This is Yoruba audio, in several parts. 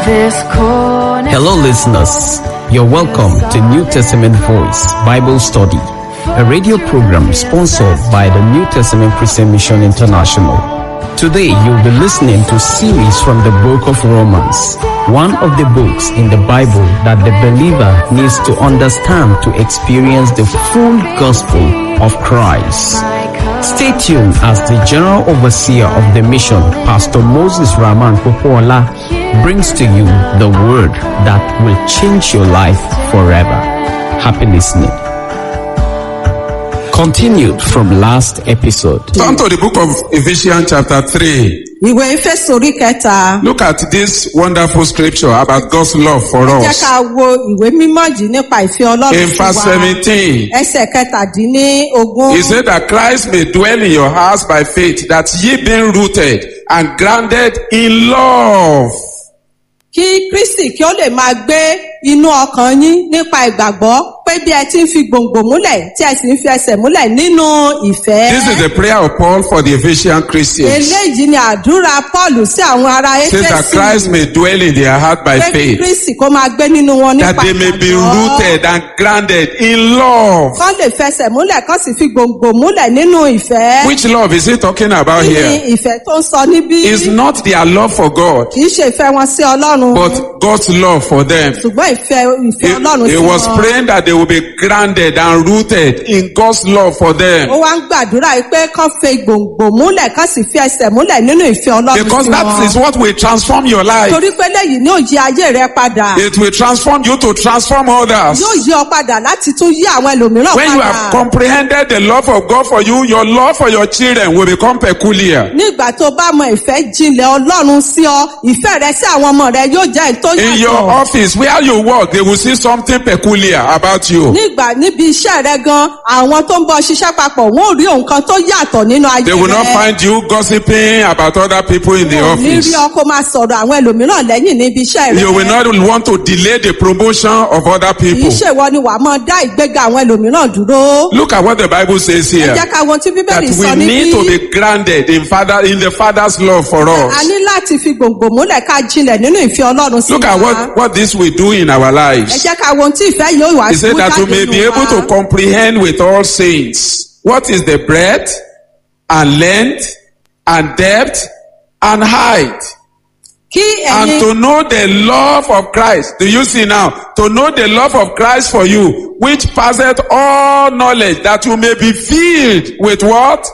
this corner. Hello, listeners. You're welcome to New Testament Voice Bible Study, a radio program sponsored by the New Testament Christian Mission International. Today, you'll be listening to series from the book of Romans, one of the books in the Bible that the believer needs to understand to experience the full gospel of Christ. Stay tuned as the General Overseer of the mission, Pastor Moses Rahman Popola, brings to you the word that will change your life forever. Happy listening. Continued from last episode. Turn to the book of Ephesians chapter 3. ìwé Éfésù orí kẹta Look at this wonderful scripture about God's love for jẹ́ us. ká wo ìwé mímọ́ yìí nípa ìfẹ́ ọlọ́run In sí verse wa 17, ẹsẹ̀ kẹtàdínlógún he said that Christ may dwell in your hearts by faith, that ye being rooted and grounded in love. kí Kristi kí ó lè máa gbé inú ọkàn yín nípa ìgbàgbọ́ pé bí ẹ ti ń fi gbòǹgbò múlẹ̀ tí ẹ sì ń fi ẹsẹ̀ múlẹ̀ nínú ìfẹ́ This is the prayer of Paul for the Ephesian Christians. eléyìí ni àdúrà Paul sí àwọn ará Says that Christ Éfésì may dwell in their heart by pé kí faith, Kristi kó máa gbé nínú wọn that nípa they may be ìgbàgbọ́. rooted and grounded in love. kán lè fẹsẹ̀ múlẹ̀ kán sì fi gbòǹgbò múlẹ̀ nínú ìfẹ́. Which love is he talking about Kí ni here? ìfẹ́ tó ń sọ níbí? It's not their love for God, Kì í ṣe ìfẹ́ wọn sí Ọlọ́run. but God's love for them. Ṣùgbọ́n ìfẹ́ ìfẹ́ He, Ọlọ́run he sí was wọn. praying that they will be grounded and rooted in God's love for Ó them. wá ń gbàdúrà yìí pé kán fi gbòǹgbò múlẹ̀ kán sì fi ẹsẹ̀ múlẹ̀ nínú ìfẹ́ Ọlọ́run Because sí that wọn. is what will transform your life. Torí pé lẹ́yìn ní òye ayé rẹ padà. It will transform you to transform others. Yóò yí ọ padà láti tún yí àwọn ẹlòmíràn When you padà. have comprehended the love of God for you, your love for your children will become peculiar. Nígbà tó bá mọ ìfẹ́ jinlẹ̀ Ọlọ́run sí ọ, ìfẹ́ rẹ sí àwọn ọmọ rẹ yóò jẹ́ èyí tó In your yàtọ̀. office, where you work, they will see something peculiar about you. Nígbà níbi iṣẹ́ rẹ gan, àwọn tó ń bọ ṣiṣẹ́ papọ̀, wọ́n ò rí nǹkan tó yàtọ̀ nínú ayé rẹ. They will not find you gossiping about other people in the Wọn ò ní office. rí ọ kó máa sọ̀rọ̀ àwọn ẹlòmíràn lẹ́yìn níbi iṣẹ́ rẹ. You will not want to delay the promotion of other Kì í people. ṣèwọ ni wàá máa dá ìgbéga àwọn ẹlòmíràn dúró. Look at what the Bible says Ẹ here. jẹ́ ká wo ohun tí That Bíbélì we sọ need to níbí. be grounded in father in the Father's love for A us. ní láti fi gbòǹgbò múlẹ̀ ká jinlẹ̀ nínú ìfẹ́ Ọlọ́run sí Look at wa. what, what this will do in our Ẹ lives. jẹ́ ká wo ohun tí ìfẹ́ yóò wá He said mú that we jáde may be nínú able to wa. comprehend with all saints what is the breadth and length and depth and height. Kí And ẹ̀yin to know the love of Christ. Do you see now? To know the love of Christ for you, which passeth all knowledge, that you may be filled with what?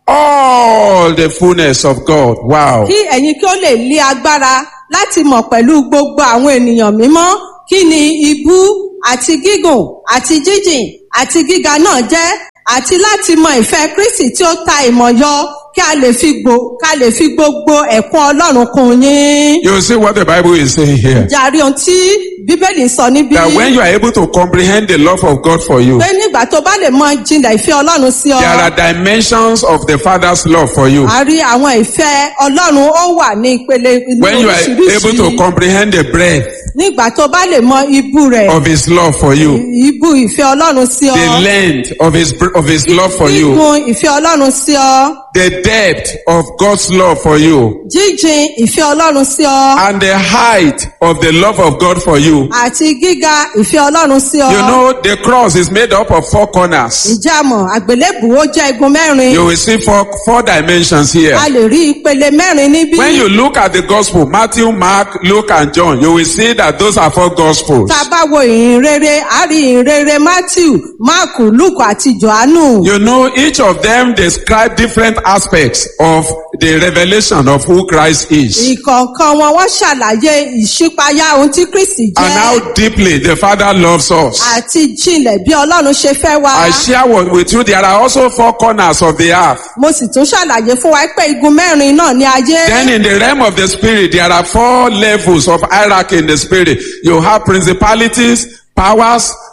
All the fullness of God. Wow. kí ẹ̀yin kí ó lè lé agbára láti mọ̀ pẹ̀lú gbogbo àwọn ènìyàn mímọ́ kí ni ibú àti gígùn àti jíjìn àti gíga náà jẹ́ àti láti mọ ìfẹ́ Kristi tí ó ta ìmọ̀ yọ kí a lè fi gbò ká lè fi gbogbo ẹ̀kún Ọlọ́run kún yín. You see what the Bible is saying here. jàre ohun tí Bíbélì sọ níbí That when you are able to comprehend the love of God for you, pé nígbà tó bá lè mọ jinlẹ̀ ìfẹ́ Ọlọ́run sí ọ. there are dimensions of the Father's love for you. a rí àwọn ìfẹ́ Ọlọ́run ó wà ní ìpele ní When you are able to oríṣiríṣi. comprehend the breadth nígbà tó bá lè mọ ibú rẹ̀ of His love for you, ibú ìfẹ́ Ọlọ́run sí ọ. the length of His br- of His love for you, Gígùn ìfẹ́ Ọlọ́run sí ọ. the depth of God's love for you, Jíjìn ìfẹ́ Ọlọ́run sí ọ. and the height of the love of God for you. Àti gíga ìfẹ́ Ọlọ́run sí ọ. You know, the cross is made up of four corners. Ìjàmọ̀ àgbélébù ó jẹ́ igun mẹ́rin. You will see four four dimensions here. A lè rí ìpele mẹ́rin níbí. When you look at the gospel, Matthew, Mark, Luke, and John, you will see that those are four gospels. Tá a bá wo ìhìn rere, a rí ìhìn rere Matthew, Mark, Luke àti Johannu. You know, each of them describe different aspects of the revelation of who Christ is Ìkọ̀ọ̀kan wọn wọ́n ṣàlàyé ìṣípayá ohun tí Kristi and jẹ́. how deeply the Father loves us. Àti jinlẹ̀ bí Ọlọ́run ṣe fẹ́ wá. I share what- with you, there are also four corners of the earth. Mo sì tún ṣàlàyé fún wa pé igun mẹ́rin náà ní ayé. Then in the realm of the spirit, there are four levels of hierarchy in the spirit. You have principalities, powers,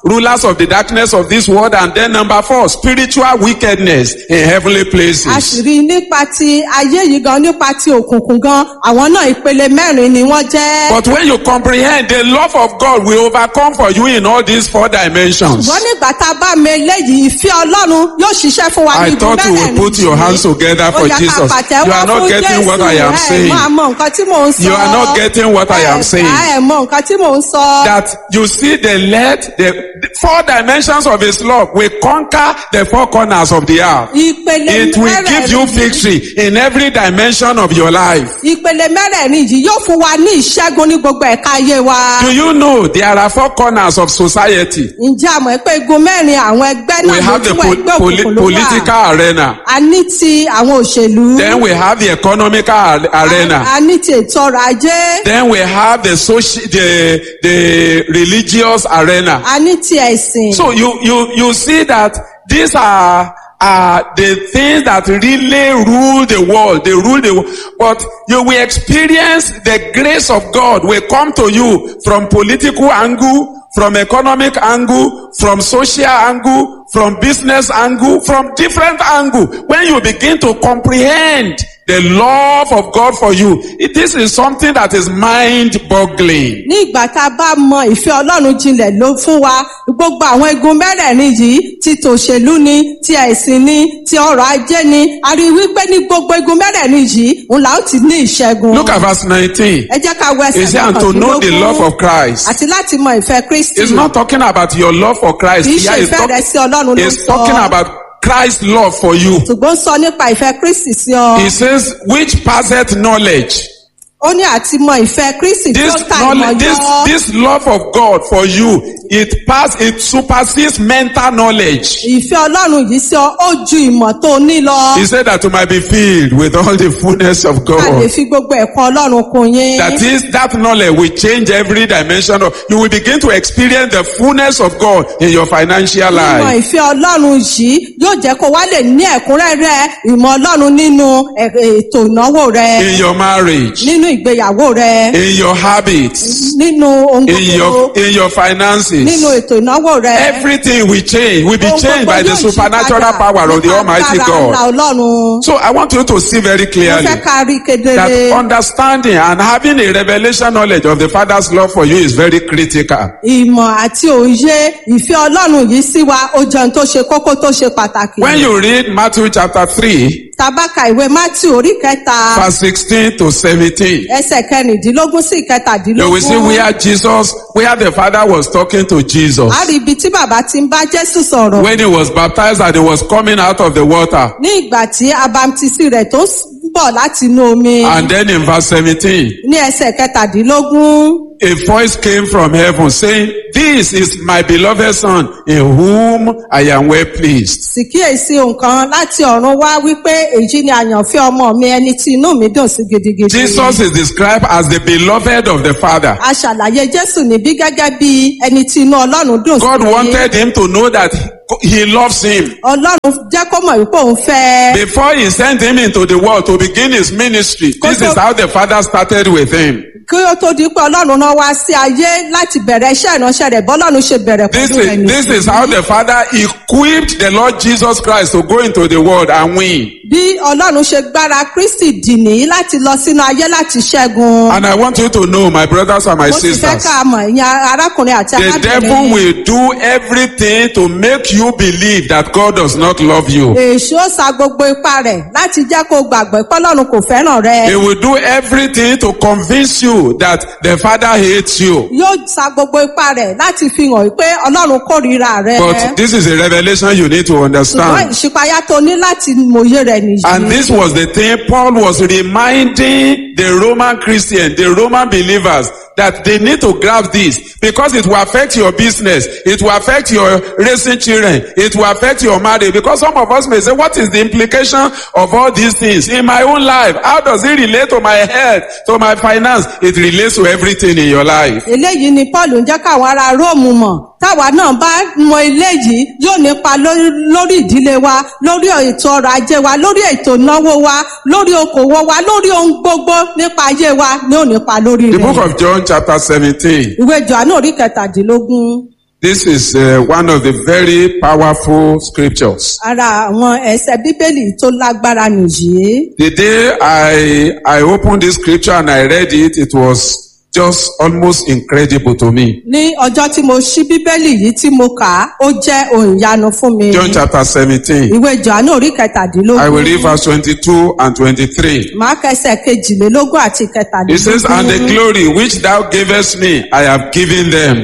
rulers of the darkness of this world, and then number four, spiritual wickedness in heavenly a sì places. rí i nípa ti ayé yìí gan nípa ti òkùnkùn gan àwọn náà ìpele mẹ́rin ni wọ́n jẹ́. But when you comprehend, the love of God will overcome for you in all these four dimensions. ṣùgbọ́n nígbà tá a bá mi eléyìí ìfẹ́ ọlọ́run yóò ṣiṣẹ́ fún wa I níbi thought you would mẹ́rẹ̀ẹ̀rin put your yìí. hands together for Ó yẹ ká Jesus. pàtẹ́wọ́ You are not fún getting what I am Jésù. saying. ẹ mọ àmọ́ nǹkan tí mò ń sọ. You are not getting what I am Ẹ saying. ká ẹ mọ nǹkan tí mò ń sọ. That you see the let the, the four dimensions of his love will conquer the four corners of the earth. ìpele It will give you mẹ́rẹ̀ẹ̀rin yìí- victory in every dimension of your life. ìpele mẹ́rẹ̀ẹ̀rin yìí yóò fún wa ní ìṣẹ́gun ní gbogbo ẹ̀ka ayé wa. Do you know there are four corners of society? ǹjẹ́ àmọ́ pé igun mẹ́rin àwọn ẹgbẹ́ We náà have the lójú po- ẹgbẹ́ poli- òkùnkùn ló wà. political arena. a ní ti àwọn òṣèlú. Then we have the economical ar- arena. a ní ti ètò ọrọ̀ ajé. Then we have the social, the, the religious arena. a ní ti ẹ̀sìn. So you, you, you see that these are, are the things that really rule the world. They rule the world. But you will experience the grace of God will come to you from political angle, from economic angle, from social angle, from business angle, from different angle. When you begin to comprehend the love of God for you, it- this is something that is mind boggling. ní ìgbà tá a bá mọ ìfẹ́ ọlọ́run jinlẹ̀ ló fún wa gbogbo àwọn igun mẹ́rẹ̀ẹ̀rin yìí ti tòṣèlú ni ti ẹ̀sìn ni ti ọrọ̀ ajé ni a rí i wípé ní gbogbo igun mẹ́rẹ̀ẹ̀rin yìí òun là ó ti ní ìṣẹ́gun. Look at verse 19. ẹ jẹ́ ká wọ ẹsẹ̀ He said, and to know the love of Christ. àti láti mọ ìfẹ́ kristi It's not talking about your love for Christ. kì í ṣe Here it's, ìfẹ́ rẹ sí ọlọ́run ló it's talking sọ about Christ's love for you. ṣùgbọ́n sọ nípa ìfẹ́ kristi sí ọ He says, which passeth knowledge. ó ní àti mọ ìfẹ́ kristi tí This ó ta ìmọ̀ knowledge, this, yọ this love of God for you, it pass, it supersedes mental knowledge. ìfẹ́ ọlọ́run yìí sí ọ ó ju ìmọ̀ tó o ní lọ He said that you might be filled with all the fullness of ká lè God. fi gbogbo ẹ̀kọ́ ọlọ́run kún yín. That is, that knowledge will change every dimension of, you will begin to experience the fullness of God in your financial Ìmọ̀ life. ìfẹ́ Ọlọ́run yìí yóò jẹ́ kó wá lè ní ẹ̀kúnrẹ́rẹ́ ìmọ̀ Ọlọ́run nínú ẹ̀- ètò ìnáwó rẹ, In your marriage, nínú ìgbéyàwó rẹ, in your habits, nínú ohun in gbogbo, your, in your nínú finances. ètò ìnáwó rẹ. Everything will change, will be Ohun changed gbogbo by the yóò yí supernatural padà power of the nípa Almighty agbára God. ńlá Ọlọ́run. So I want you to see very Mo clearly fẹ́ ká rí kedere. that understanding and having a revelation knowledge of the Father's love for you is very critical. Ìmọ̀ àti òye ìfẹ́ Ọlọ́run yìí sí wa ó jẹun tó ṣe kókó tó ṣe pàtàkì. When you read Matthew chapter 3, Tabaka ìwé Matthew orí kẹta verse 16 to 17, ẹsẹ̀ kẹrìndínlógún sí you will see ìkẹtàdínlógún. where Jesus, where the Father was talking to Jesus a rí ibi tí bàbá ti ń bá jésù sọ̀rọ̀ when he was baptized and he was coming out of the water. ní ìgbà tí abamtisi rẹ̀ tó ń bọ̀ láti inú omi And then in verse 17, ní ẹsẹ̀ kẹtàdínlógún a voice came from heaven saying, This is my beloved Son in whom I am well pleased. sì kíyèsí nǹkan láti ọ̀run wá wípé èyí ni àyànfẹ́ ọmọ mi ẹni tí inú mi dùn sí gidigidi. Jesus is described as the beloved of the Father. a ṣàlàyé jésù níbí gẹ́gẹ́ bí ẹni tí inú ọlọ́run dùn God sí. wanted him to know that he loves him. ọlọ́run jẹ́ kó mọ̀ wípé òun fẹ́. Before he sent him into the world to begin his ministry, this is how the Father started with him. kí ó tó di pé ọlọ́run náà wá sí ayé láti bẹ̀rẹ̀ iṣẹ́ ìránṣẹ́ rẹ̀ bọ́lọ́run ṣe bẹ̀rẹ̀ This pẹ̀lú rẹ̀ is, this nìyí. is how the Father equipped the Lord Jesus Christ to go into the world and win. bí ọlọ́run ṣe gbára kristi dì ní láti lọ sínú ayé láti ṣẹ́gun. And I want you to know, my brothers and my mo sì fẹ́ sisters, ká mọ̀ ìyẹn arákùnrin àti the devil arábìnrin. will do everything to make you believe that God does not love you. èṣù ó sa gbogbo ipá rẹ̀ láti jẹ́ kó gbàgbọ́ pé ọlọ́run kò fẹ́ràn rẹ. He will do everything to convince you that the Father hates you. yóò sa gbogbo ipá rẹ̀ láti fi hàn pé ọlọ́run kórìíra rẹ. But this is a revelation you need to ṣùgbọ́n understand. ìṣípayá tó ní láti mòye rẹ̀ nìyí. And this was the thing Paul was reminding the Roman Christian, the Roman believers, that they need to grab this because it will affect your business. It will affect your raising children. It will affect your marriage. Because some of us may say, what is the implication of all these things in my own life? How does it relate to my health, to my finance? It relates to everything in your life. eléyìí ni paul ń jẹ́ káwọn ará róòmù mọ̀ táwa náà bá mọ eléyìí yóò nípa lórí lórí ìdílé wa lórí ètò ọrọ̀ ajé wa lórí ètò ìnáwó wa lórí okòwò wa lórí ohun gbogbo nípa ayé wa ní ò nípa lórí The rẹ̀. book of John chapter 17. ìwé johannu orí kẹtàdínlógún This is uh, one of the very powerful scriptures. ara àwọn ẹsẹ̀ bíbélì tó lágbára nìyí. The day I I opened this scripture and I read it, it was just almost incredible to me. ní ọjọ́ tí mo ṣí bíbélì yìí tí mo kà á ó jẹ́ ohun ìyanu fún mi. John chapter 17. ìwé johannu orí I will read kẹtàdínlógún verse 22 and 23. máa kẹsẹ̀ kejìlélógún àti It says, And the kẹtàdínlógún. glory which thou gavest me, I have given them,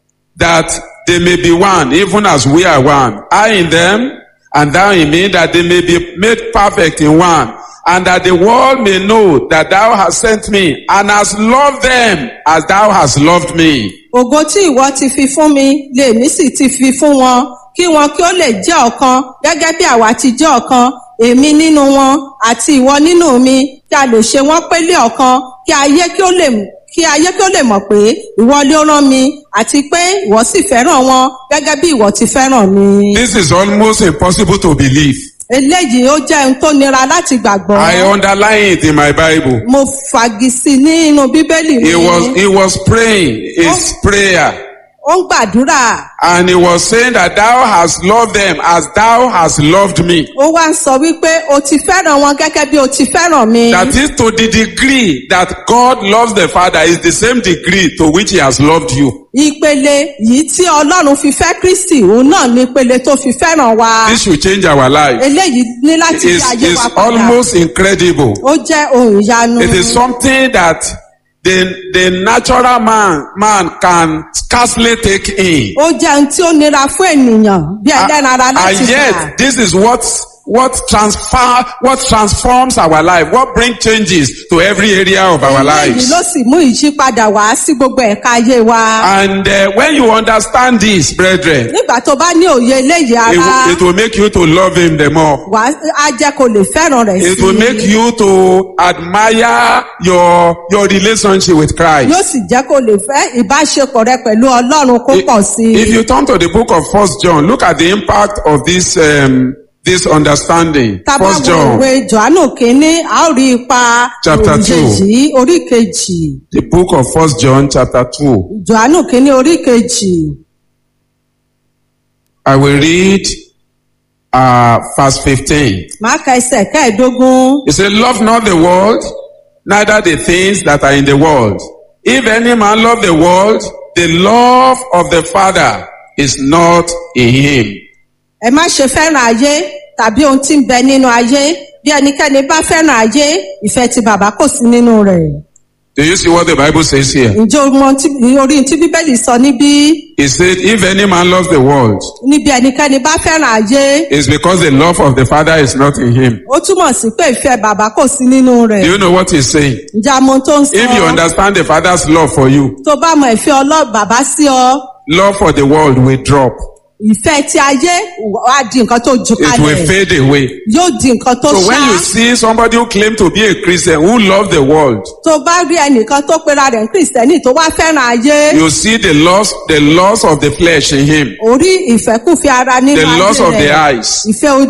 that they may be one, even as we are one. I in them, and thou in me, that they may be made perfect in one. And that the world may know that thou hast sent me, and hast loved them as thou hast loved me. ògo tí ìwọ ti fi fún mi lèmi sì ti fi fún wọn kí wọn kí ó lè jẹ́ ọ̀kan gẹ́gẹ́ bí àwa ti jẹ́ ọ̀kan èmi nínú wọn àti ìwọ nínú mi kí a lè ṣe wọ́n pélé ọ̀kan kí ayé kí ó lè kí ayé kí ó lè mọ̀ pé ìwọ lé ó rán mi àti pé ìwọ sì fẹ́ràn wọn gẹ́gẹ́ bí ìwọ ti fẹ́ràn mi. This is almost impossible to believe. eléyìí ó jẹ́ ohun tó nira láti gbàgbọ́. I underline it in my Bible. mo fagisi nínú bíbélì mi. He was, he was praying his prayer. ó ń gbàdúrà And he was saying that thou hast loved them as thou hast loved me. ó wá ń sọ wípé o ti fẹ́ràn wọn gẹ́gẹ́ bí o ti fẹ́ràn mi. That is to the degree that God loves the Father is the same degree to which he has loved you. ìpele yìí tí ọlọ́run fi fẹ́ kristi òun náà ní ìpele tó fi fẹ́ràn wa. This should change our life. eléyìí ní láti It's, fi ayé it's wa padà. almost incredible. ó jẹ́ ohun ìyanu. It is something that the, the natural man, man can scarcely take in. ó jẹ́ ohun tí ó nira fún ènìyàn bí ẹlẹ́ran ara and láti gbà. yet, this is what what transfer what transforms our life, what brings changes to every area of our eléyìí lives. ló sì mú ìyípadà wá sí gbogbo ẹ̀ka ayé wa. And uh, when you understand this, brethren, nígbà tó bá ní òye eléyìí it, ara will- it will make you to love him the more. wà á jẹ́ kó lè fẹ́ràn rẹ̀ It will make sí i. you to admire your your relationship with Christ. yóò sì jẹ́ kó lè fẹ́ ìbáṣepọ̀ rẹ pẹ̀lú ọlọ́run kó pọ̀ sí If i. you turn to the book of First John, look at the impact of this um, this understanding. tábà First wo John, ìwé johannu kínní a ó rí ipa Chapter two. òjèjì orí kejì the book of First John, chapter two. johannu kínní orí kejì I will read uh, verse 15. máa ka ẹsẹ̀ kẹ́ẹ̀ẹ́dógún. He said, Love not the world, neither the things that are in the world. If any man love the world, the love of the Father is not in him. ẹ má ṣe fẹ́ràn ayé tàbí ohun tí ń bẹ nínú ayé bí ẹnikẹ́ni bá fẹ́ràn ayé ìfẹ́ ti bàbá kò sí nínú rẹ̀. Do you see what the Bible says here? ǹjẹ́ o mọ tí- orí tí bíbélì sọ níbí He said, If any man loves the world, níbi ẹnikẹ́ni bá fẹ́ràn ayé it's because the love of the Father is not in him. ó túmọ̀ sí pé ìfẹ́ bàbá kò sí nínú rẹ̀. Do you know what he's saying? ǹjẹ́ àmọ́ tó ń sọ If you understand the Father's love for you, tó bá mọ ìfẹ́ ọlọ́ bàbá sí ọ love for the world will drop. ìfẹ́ ti ayé wá di nǹkan tó ju It will kalẹ̀ fade away. yóò di nǹkan tó So when ṣá you see somebody who claim to be a Christian who love the world, tó bá rí ẹnìkan tó pera rẹ̀ ní kìrìsìtẹ́nì tó wá fẹ́ràn ayé you see the loss, the loss of the flesh in him, orí ìfẹ́kùfẹ́ ara nínú the ayé loss of the rẹ̀ eyes, ìfẹ́ ojú